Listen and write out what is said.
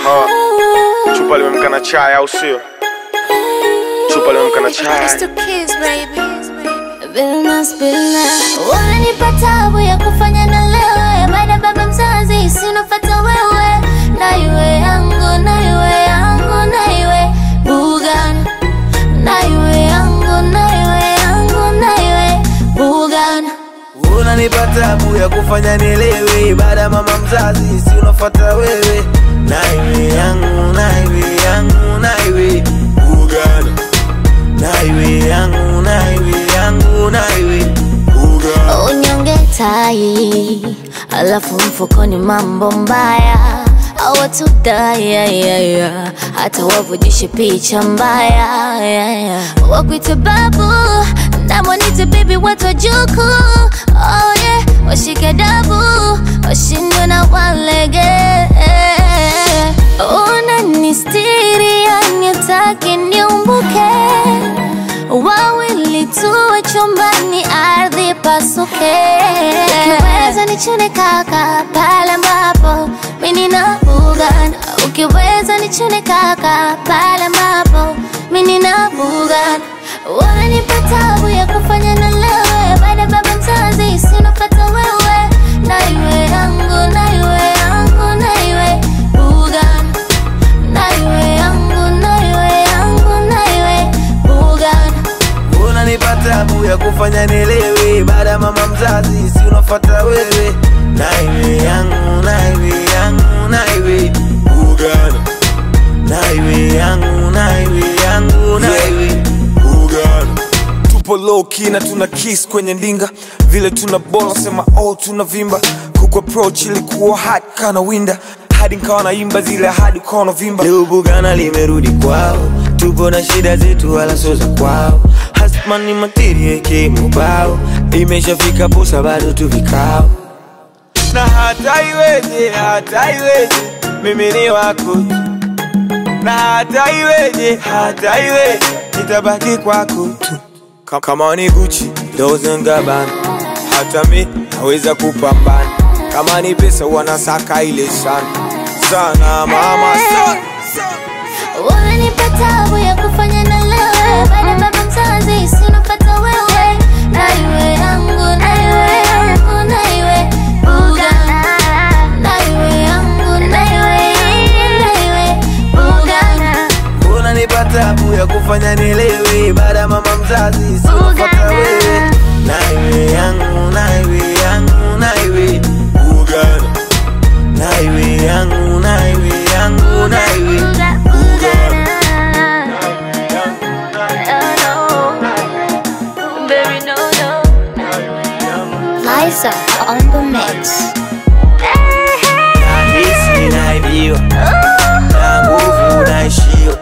Uh, chupa limemka na chai au sio? Chupa limemka na chai. Unanipa tabu ya kufanya na lewe baada baba mzazi sinofata wewe na iwe yangu na iwe yangu na iwe bugan na iwe yangu na iwe yangu na iwe bugan unanipa tabu ya kufanya nielewe baada ya mama mzazi si unafuata wewe naiwe yangu naiwe yangu naiwe ugana naiwe yangu naiwe yangu naiwe ugana unyonge tai alafu mfukoni mambo mbaya awatudayayaya hata wavujishe picha mbaya yeah, yeah. wakwite babu namwanite bibi watojuku oh, yeah. washike dabu washindwe na walege unanistiri yanitaki niumbuke wawili tuwe chumbani ardhi pasuke ukiweza nichune kaka pale ambapo mimi na bugan ukiweza nichune kaka pale ambapo mimi na bugan wanipa tabu ya kufanya na lewe baada baba mzazi sinopata wewe na iwe yangu na iwe yangu na iwe bugan na iwe yangu na iwe yangu na iwe bugan unanipa tabu ya kufanya nielewe baada ya mama mzazi si unafuata wewe naiwe yangu naiwe yangu naiwe ugana naiwe yangu naiwe yangu naiwe ugana Tupo low key na tuna kiss kwenye ndinga, vile tuna bola sema oh tuna vimba. Kuku approach ilikuwa hard kana winda, hadi nikawa naimba zile hadi ukawa unavimba. leo bugana limerudi kwao tupo na shida zetu wala sio za kwao hasman ni materia kimubao imeshafika posa bado tu vikao na hata iweje, hata iweje, mimi ni wako tu. na hata iweje, hata iweje, nitabaki kwako tu. Ka- Kama ni Gucci, Dolce and Gabbana, hata mi naweza kupambana. Kama ni pesa wanasaka ile sana sana, mama sana. Unanipa tabu ya kufanya na lewe baada baba mzazi sinopata wewe na iwe yangu na iwe yangu na iwe buga na iwe yangu na iwe na iwe buga unanipa tabu ya kufanya nielewe baada ya mama mzazi si unafuata wewe naiwe yangu naiwe yangu naiwe ugana naiwe yangu naiwe yangu naiwe ugana Liza on the mix. nahisi naibiwa na nguvu naishiwa